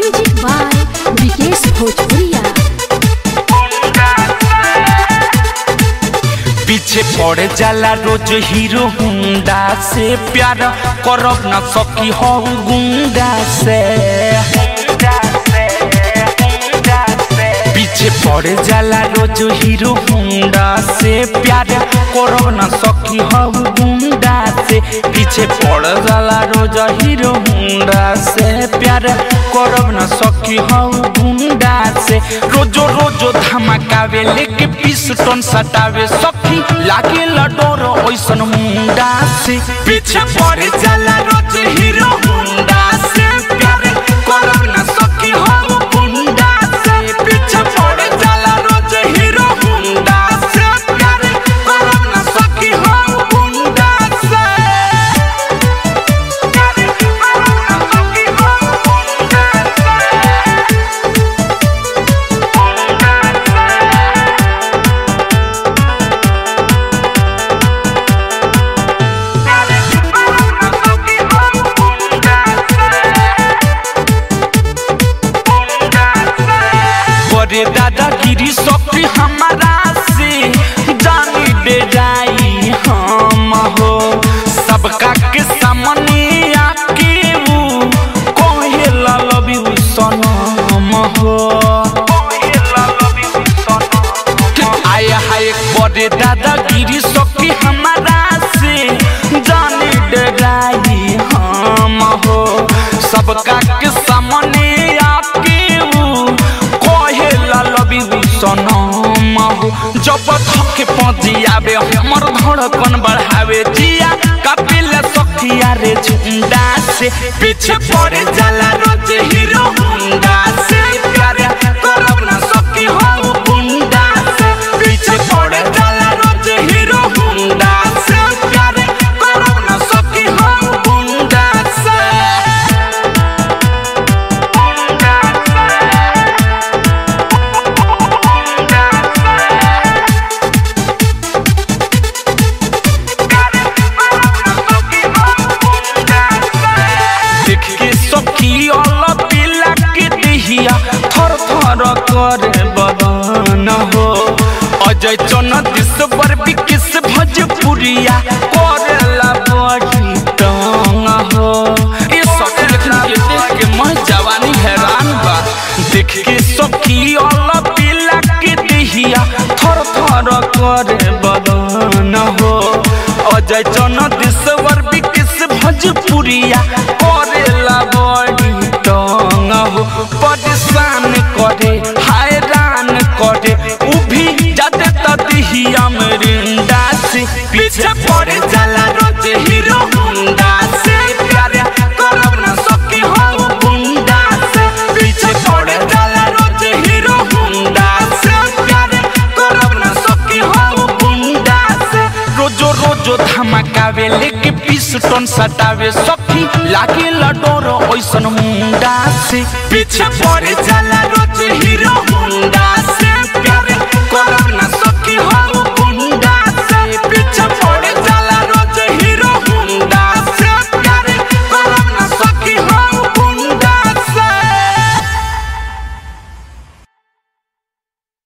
music by Vikesh भोजपुरिया पीछे पड़ जाला रोज हीरो हुंडा से प्यार करब न सकी हो गुंडा से पीछे पड़ जाला रोज हीरो हुंडा से प्यार करब न सकी हो गुंडा से पीछे पड़ जाला रोज हीरो हुंडा से प्यार करब न सकी हो गुंडा से रोजो रोजो धमकावे लेके पिस्टन सटावे सखी लागे डोर ओइसन मुंडा से पीछे पड़ जाला रोज हीरो हुंडा से प्यार करब न सकी हो गुंडा से पीछे पड़ जाला रोज हीरो हुंडा से प्यार करब न सकी हो गुंडा से प्यार करब न सकी हो गुंडा से बड़े दादागिरी सखी हमारा से जानी दे जाई हम हो सबका के सामने आके वो कहे ला लव यू सनम हो आय हाय बड़े दादागिरी सखी हमारा से जानी दे जाई हम हो सबका के सामने आके वो कहे ला लव यू सनम हो जब थके पजियावे हमर धड़कन बढ़ावे जिया कपिल सखिया रे झुंडा से पीछे पड़े जाला रोज हीरो हुंडा से प्यार करब ना सकी हो गुंडा से पीछे पड़े जाला रोज हीरो हुंडा से प्यार करब ना सकी हो गुंडा से गुंडा देख के सखी अल्लाह पिला के दिहिया थर थर करे बदन हो अजय चन दिसवर विकिस भजपुरिया करेला बड़ी तंग हो ये सखी लेकिन ये देख के मैं जवानी हैरान बा देख के सखी अल्लाह पिला के दिहिया थर थर करे बदन हो अजय चन दिसवर विकिस भजपुरिया करेला बड़ी तंग हो परेशान करे हैरान करे उ भी जाते तदिहिया मरिंदा से पीछे पड़े जाला रोज हीरो हुंडा से प्यार करब ना सकी हो गुंडा से पीछे पड़े जाला रोज हीरो हुंडा से प्यार करब ना सकी हो गुंडा से रोजो रोजो धमकावे लेके पिस्टन सटावे सखी लागे डोर ओइसन मुंडा से पीछे पड़े जाला रोज हीरो